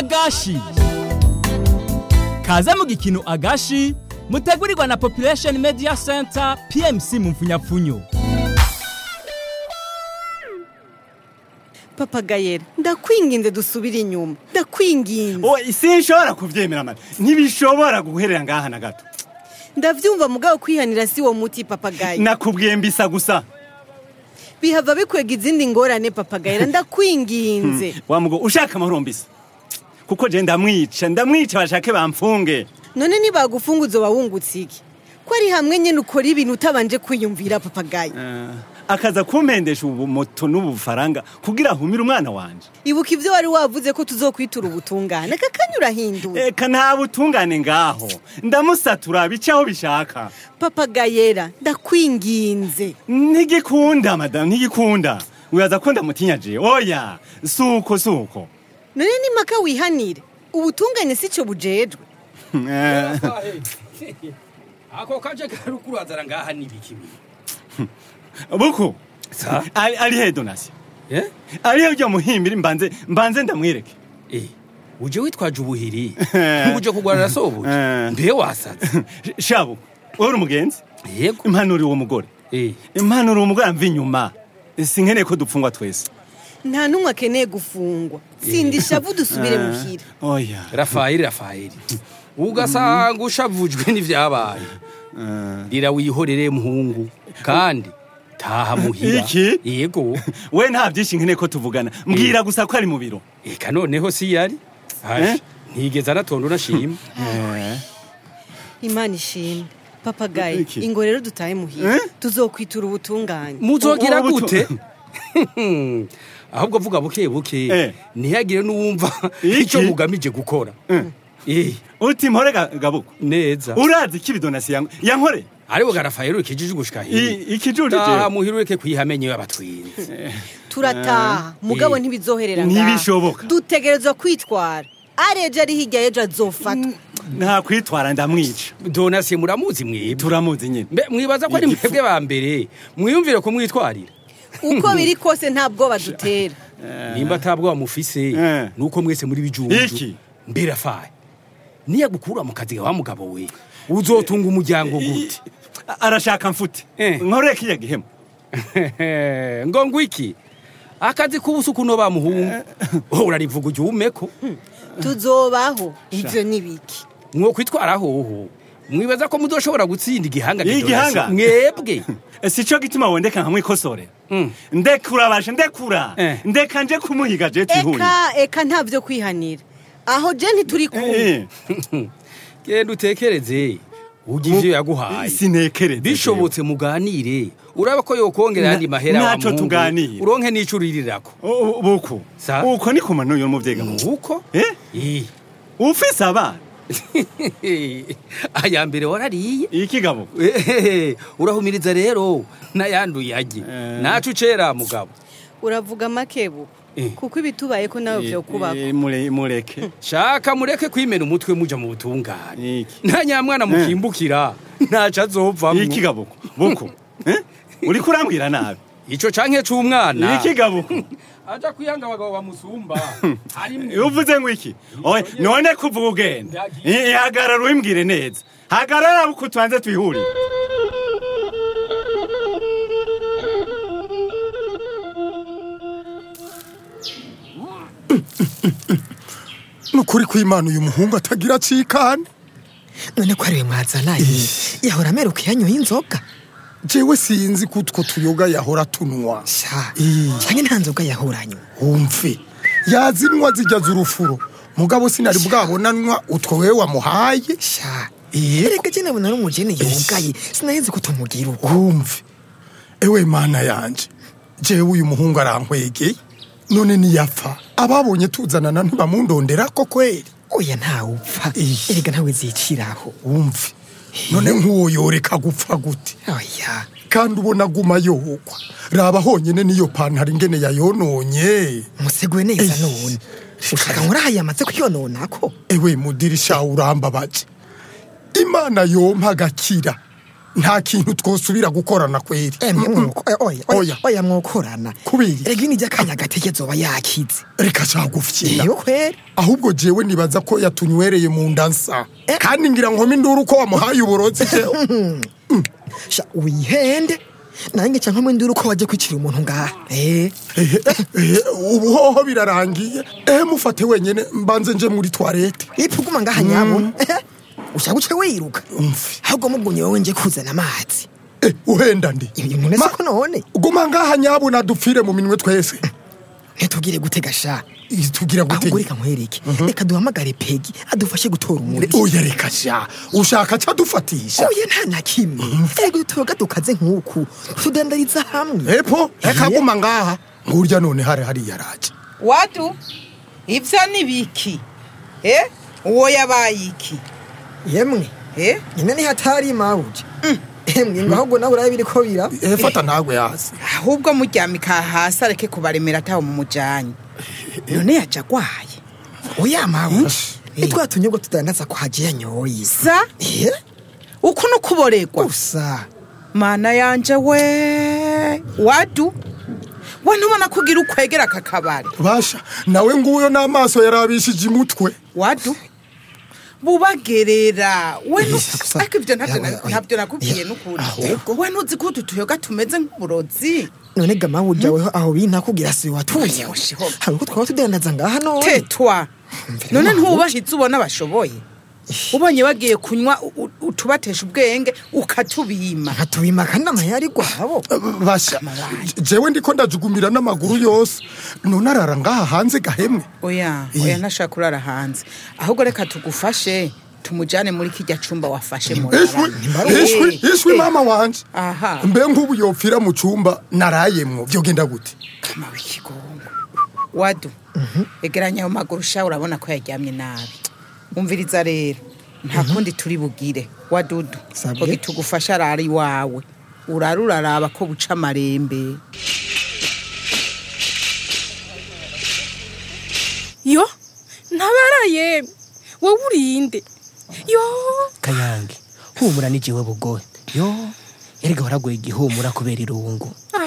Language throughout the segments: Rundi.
agashi kaze mu gikino agashi mutegurirwa na population media center pmc mu mfunyapfunyo papa gayera ndakwinginze dusubire inyuma ndakwinginze o sinshobora kuvyemera mara ntibishobora guherera ngaha na gato ndavyumva mugabo kwihanira si wo muti papa gaye nakubwiye mbisa gusa bihava bikwega izindi ngorane papa gayera ndakwinginze wa mugo ushaka amahoro mbisa kuko je ndamwica ndamwica bashake bamfunge none nibagufunga uzoba wungutse iki ko ari hamwe nyene ukora ibintu utabanje kwiyumvira papa gaye akaza kumpendesha ubu moto n'ubufaranga kugira ahumire umwana wanje ibuka ivyo wari wavuze ko tuzokwitura ubutungane aka kanya urahindura eka nta butungane ngaho ndamusatura bice aho bishaka papa gayera ndakwinginze ntigikunda madamu ntigikunda wibaza ko ndamutinya je oya suko suko none nimaka wihanire ubutungane si co bujejwe Eh, ako kaje karukurazara ngaha nibiki buku sa ari ari he donasi eh ari he ujya muhimbira mbanze mbanze ndamwereke eh uje witwaje ubuhiri uje kugwarira sobuje Eh. mbe wasaze shabu uri umugenzi yego impanuro uwo mugore eh impanuro uwo mugore amva inyuma sinkeneye ko dupfungwa twese nta n'umwe akeneye gufungwa sindisha vu dusubire muhira oya Rafaeli Rafaeli ugasanga ushavujwe n'ivyabaye rira wihorere muhungu kandi taha muhira Iki? yego we nta byinshi nkeneye ko tuvugana mbwira gusa ko ari mu biro eka noneho si yari Eh? Aje, ntigeze anatonda unashima imana ishimwe papa gaye Iki? ingo rero dutahe muhira Eh? tuzokwitura ubutungane muzogira Ubu- ubu- gute ahubwo vuga buke buke Eh. ntihagire n'uwumva Iki? icyo mugamije gukora Eh, uti mpore ga- gabuko neza urazi ko ibidonasi yank- yankore ariwe garafayero ikijije gushika hino I- ikijuju taha jewe muhira ureke kwihamenye y'abatwinzi turataha mugabo Eh. ntibizoherera ngaha. Ntibishoboka. dutegerezwa kwitwara areje ari hirya y'ejo azofatwa nta kwitwara ndamwica donasiye muramuzi mwebwe turamuzi nyine mbe mwibaza ko ari Igifu. mwebwe ba mbere mwiyumvire kumwitwarira uko biri kose nta bwoba dutera nimba atabwoba mufise Eh. nuko mwese muri bijunju Iki? mbere afaye niyagukura mu kazi wa mugabo we uzotunga umuryango gute arashaka mfute Eh. nkoreye kiriya gihemu ngo ngwiki akazi k'ubusuku no bamuhungu urarivuga ujya umeko tuzobaho ivyo ni biki mwo kwitwara hoho mwibaza ko muzoshobora gutsinda igihanga Iyi Didonasi? gihanga? mwebwe si cyo gituma wondeka nkamwikosorera Mm. ndekura bashe ndekura Eh. ndeka nje kumuhiga je twihurire eka eka nta vyo kwihanira aho je ntituri kumwe Eh, genda utekereze ujya ivyo yaguhaye sinekereze bishobotse muganire uraba ko yokongera ayandi Na- mahera wa naco muhungu, tuganire. uronke n'ico uririrako jewe. O- o- buku Sa? uko ni kumano yo muvyeyi gabuko nuko Eh? Eh. ufise abana aya mbere warariye iki gabuko Ehehe, urahumiriza rero n'ayanduye age Eh. naco ucera mugabo uravuga makebu Eh. kuko ibitubaye ko nawe vyo kubako Eh, mure- mureke shaka mureke kwimena umutwe muja mu butungane Iki. nta nyamwana mukimbukira ntaco azovamwo iki gabuko buku Eh? uriko urambwira nabi ico canke c'umwana iki gabuko aja kwiyanga abagabo bamusumba harimwo uvuze ngo iki oya none kuvuga ugenda Ndagiye. Eh, hagarara ubimbwire neza hagarara buku tubanze twihurire nukuri kw'imana uyu muhungu atagira acikane none ko ariwe mwazananye yahora ameruka yanyoye inzoga jewe sinzi ko utwo tuyoga yahora tunwa sha Eh. canke nta nzoga yahoranywe wumve yazinwa zijya z'urufuro mugabo sinari bwabonanwa utwo wewe wamuhaye sha Yego. erega je nabona ari umujene yugaye sinaheze ko tumugira uko wumve ewe mana yanje jewe uyu muhungu arankwegeye none niyapfa ababonye tuzanana ntibamundondera ko kweri oya ntawupfa Ish. erega ntawe ziciraho wumve none nk'uwo yoreka gupfa gute oya kandi ubona aguma yohokwa raba honyine niyo pantaro ingene yayononye museguwe neza Ish. none ushaka nkurahaye amaze kuyononako ewe mudirisha urambabaje imana yompa agakira nta kintu twosubira gukorana kweri emwe mwuko eh, oya Oya. oya oya mwokorana Kubera? rega ini ry'akanya gateke zoba yakize reka cagufyina iyo kweri ahubwo jewe nibaza ko yatunywereye mu nda nsa kandi ngira nkome induru ko wamuhaye uburozi jewe sha wihende nange canke mwe nduru ko waje kwicira umuntu ngaha eh Ehe, ehe, ubu hoho birarangiye ehe mufate wenyene mbanze nje muri toilette ipfuguma ngaha nyabona ushaka uce wiruka Umfi. ahubwo mugumye wowe nje kuzana amazi Eh, uhenda ndi ibi none Ma- siko none guma ngaha nyabuna dupfire mu minwe twese ntitugire gutega sha Ih, tugira ahubwo gute reka nkwereke reka duhamagare pegi adufashe gutora umuri oya reka sha ushaka cadufatisha oya nta na kimwe ego utuyoga dukaze nk'uku tudandariza hamwe epo reka guma ngaha ngurya none hari hariya raje watu ivyo ni biki eh uwo yabaye iki yemwe eh nyine ni hatari mawuje emwe ngo ahubwo nawe urabe biriko bira ehe fata ntagwe hasi ahubwo muryamika hasi areke kubaremera ataho mu mujanye none yaje agwaye oya mawuje nitwa tunyobwa tudandaza kwa haje yanyoye sa eh uku nukuboregwa gusa mana yanje we wadu we ntubona kugira ukwegera aka kabari basha nawe nguyo n'amaso yarabishije imutwe wadu bubagerera we nu- Gusa- ariko ivyo ntabyo na- Oya, oya. ntabyo nakubwiye Oya. n'ukuri Ahubwo. we ntuzi ko utu tuyoga tumeze nk'uburozi none ga mawuje weho aho binta kugira si watuye Oya, shiho. hari uko twaba tudandaza ngaha none tetwa none ntubahize ubona bashoboye ubonye bagiye kunywa u- u- utubatesha ubwenge ukatubima nkatubima kandi amayari gwabo basha jewe ndiko ndajugumira n'amaguru yose none arara ngaha hanze gahemwe oya oya ntashaka kurara hanze ahubwo reka tugufashe tumujyane muri kijya cumba wafashe mu ishwi ishwi ishwi mama wanje aha mbe nk'ubu yopfira mu cumba narayemwo vyogenda gute kama w'ikigongo wadu egeranya ayo maguru sha urabona ko yaryamye nabi umviriza rero nta kundi turi bugire wadudu Sabwe. ngo tugufashe arara iwawe urara uraraba ko buca amarembe yo ntabaraye wowe urinde yo kayange humura n'igiwe bugoye yo erega waragoye igihumura kubera irungu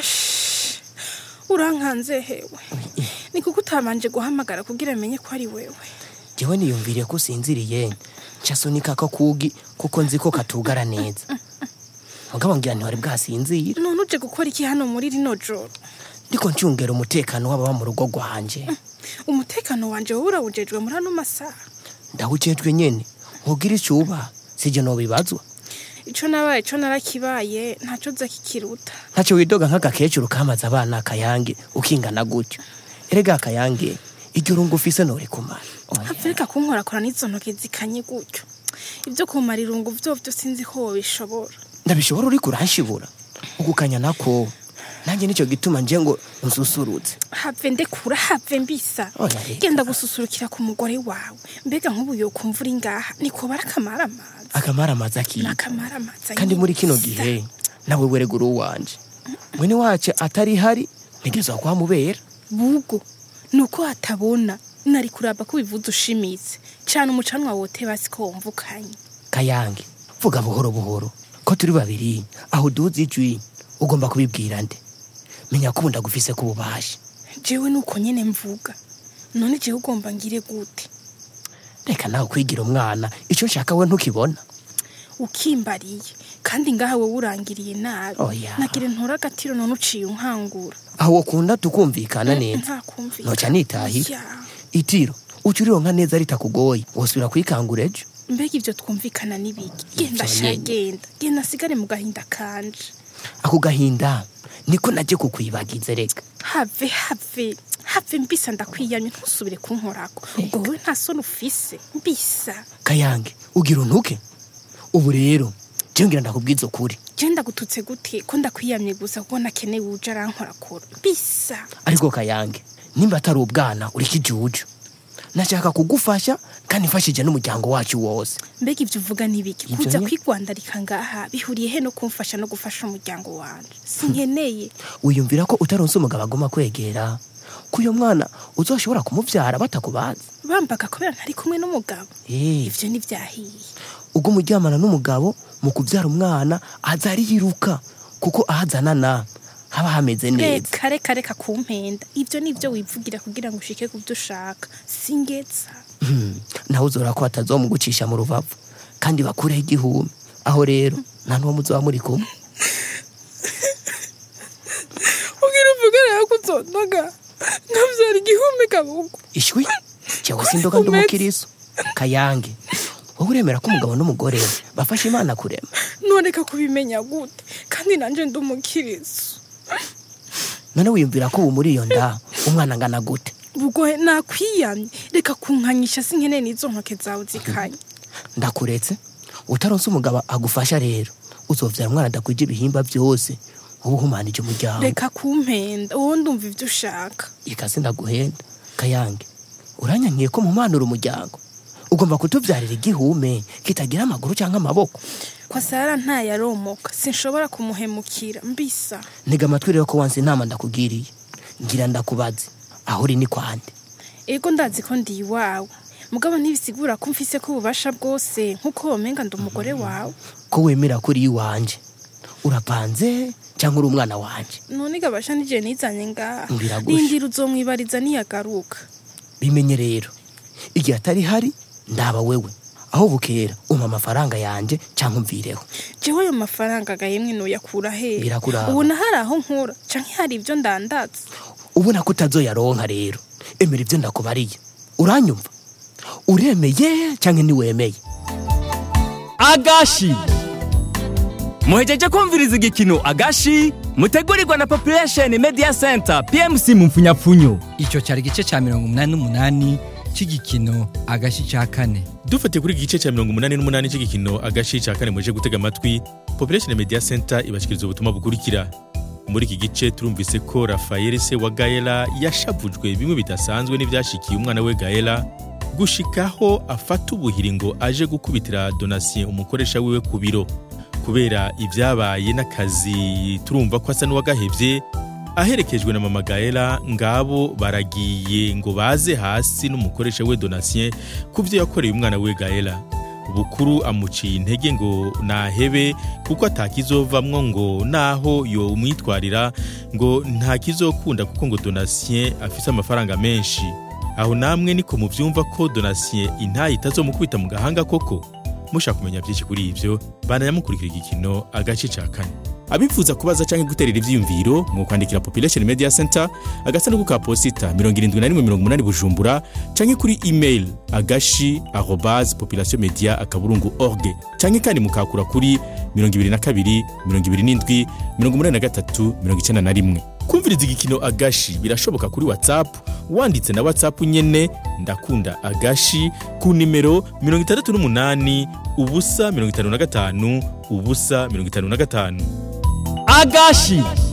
ash urankanze hewe ni kuko utabanje guhamagara kugira amenye ko ari wewe jewe niyumviriye ko usinziriye ncasunika ko kugi kuko nzi ko katugara neza mugabo ngira ntiwari bwasinzira none uje gukora iki hano muri rino joro ndiko ncungera umutekano w'ababa mu rugo rwanje umutekano wanje wowe urawujejwe muri ano masaha ndawujejwe nyene nkugira icyo uba sijye nobibazwa ico nabaye co narakibaye ntaco nza kikiruta ntacyo widoga nk'agakecuru kamaze abana akayange ukingana gutyo erega akayange iryo rungu ufise nori kumara havereka kunkorakora n'izo ntoke zikanye gutyo ibyo kumara irungu vyovyo sinzi ko wobishobora ndabishobora uriko uranshibura ugukanya nako nanjye nicyo gituma nje ngo nsusurutse have ndekura have mbisa Oya, reka. genda gususurukira ku mugore wawe mbega nk'ubu yokumva uri ngaha niko barakamara amazi akamara amazi akiye nakamara amazi kandi muri kino gihe nawe weregura uwanje mwene wacu atari hari ntegerezwa kuhamubera bugo nuko hatabona nari kuraba ko bivuze ushimitse cyane umucanwa wote basi ko wumva ukanye kayange vuga buhoro buhoro ko turi babiri aho uduze ijwi ugomba kubibwira nde menya ko ubu ndagufise ko ububasha jewe nuko nyene mvuga none jewe ugomba ngire gute reka nawe kwigira umwana icyo nshaka we ntukibona ukimbariye kandi ngaha wowe urangiriye nabi Oya. nagire ntora agatiro none uciye unkangura aho wakunda tukumvikana neza ntakumvikana noca nitahira Ya. itiro uca urironka neza ritakugoye wosubira kwikangura ejo mbega ibyo twumvikana n'ibiki genda Ivyo sha nyene. genda genda asigare mu gahinda kanje ako gahinda niko najye kukwibagize reka have have have mbisa ndakwiyamye ntusubire kunkorako ubwo wowe nta soni ufise mbisa kayange ugira untuke ubu rero jewe ngira ndakubwiza ukuri je ndagututse gute ko ndakwiyamye gusa kuko nakeneye uje arankorakora mbisa ariko kayange nimba atari ubwana uri kijuju nashaka kugufasha kandi mfashije n'umuryango wacu wose mbega ibyo uvuga n'ibiki Ivyo kuza nye- kwigwandarika ngaha bihuriye he no kumfasha no gufasha umuryango wanje sinkeneye wiyumvira ko utaronse umugabo agomba kwegera ko uyo mwana uzoshobora kumuvyara batakubazi bambaga kubera ntari kumwe n'umugabo Eh, ivyo ntibyahiye ubwo umuryamana n'umugabo mu kubyara umwana aza ariruka kuko ahazanana haba hameze neza reka reka reka kumpenda ibyo ni ibyo wivugira kugira ngo ushike ku byo ushaka singeza Hmm, nawe uzora ko batazomugucisha mu rubavu kandi bakureho igihumbi aho rero nta n'uwo muzoba muri kumwe ubwira uvuga rero ko uzondoga nkabyara igihumbi kabugu ishwi cyangwa se indoga ndi umukiriso kayange wowe uremera ko umugabo n'umugore bafashe imana kurema ntoreka kubimenya gute kandi nanjye ndi umukiriso none wiyumvira ko ubu muri iyo nda umwana angana gute bugohe nakwiyamye reka kunkanyisha sinkeneye n'izo ntoke zawe zikanye ndakuretse utaronse umugabo agufasha rero uzovyara umwana adakwije ibihimba byose uba uhumanije umuryango reka kumpenda wowe ndumva ibyo ushaka ikasi ndaguhenda kayange uranyankiye ko mumanura umuryango ugomba kutubyarira igihume kitagira amaguru cyangwa amaboko kwa sara ntayaromoka sinshobora kumuhemukira mbisa ntega amatwi rero ko wansi inama ndakugiriye ngira ndakubaze aho uri ni kwande ego ndazi ko ndi iwawe mugabo ntibisigura ko mfise ko ububasha bwose nk'uko womenga ndi umugore wawe ko wemera ko uri iwanje urapanze cyangwa uri umwana wanje none gabasha n'igihe nizanye ngaha Biragusha. rindira uzomwibariza niyagaruka bimenye rero igihe atari hari ndaba wewe aho bukera umpa amafaranga yanjye cyangwa umvireho jewe ayo mafaranga agahemwe noyakura hehe Birakuraba. ubona hari aho nkura canke hari ibyo ndandaza ubona ko utazoyaronka rero emera ibyo ndakubariye uranyumva uremeye cyangwa ntiwemeye agashi muhejeje kumviriza igikino agashi mutegurirwa na population media center pmc mu mfunyapfunyo icyo cyari igice cya mirongo umunani n'umunani cy'igikino agashi cya kane dufatiye kuri iki gice cya mirongo umunani n'umunani cy'igikino agashi cya kane muje gutega amatwi population media center ibashyikiriza ubutumwa bukurikira muri iki gice turumvise ko rafael se wa gaela yashavujwe bimwe bidasanzwe n'ibyashikiye umwana we gaela gushikaho afata ubuhiri ngo aje gukubitira donatien umukoresha wiwe ku biro kubera ibyabaye n'akazi turumva ko asa n'uwagahevye aherekejwe na mama gaela ngabo baragiye ngo baze hasi n'umukoresha we donatien ku byo yakoreye umwana we gaela bukuru amuciye intege ngo nahebe kuko atakizovamwo ngo naho yo umwitwarira ngo ntakizokunda kuko ngo donatien afise amafaranga menshi aho namwe niko muvyumva ko donatien intayi itazomukubita mu gahanga koko mushaka kumenya byinshi kuri ivyo banayamukurikira igikino agace ca kane abifuza kubaza canke guterera ivyiyumviro mwokwandikira population media center agasanduku ka posita 7180 bujumbura canke kuri email agashi arobase population media akaburungu org canke kandi mukakura kuri 22 27 83 91 kumviriza igikino agashi birashoboka kuri whatsapp wanditse na whatsapp nyene ndakunda agashi ku nimero 68 ubusa 55 ubusa 55 agashi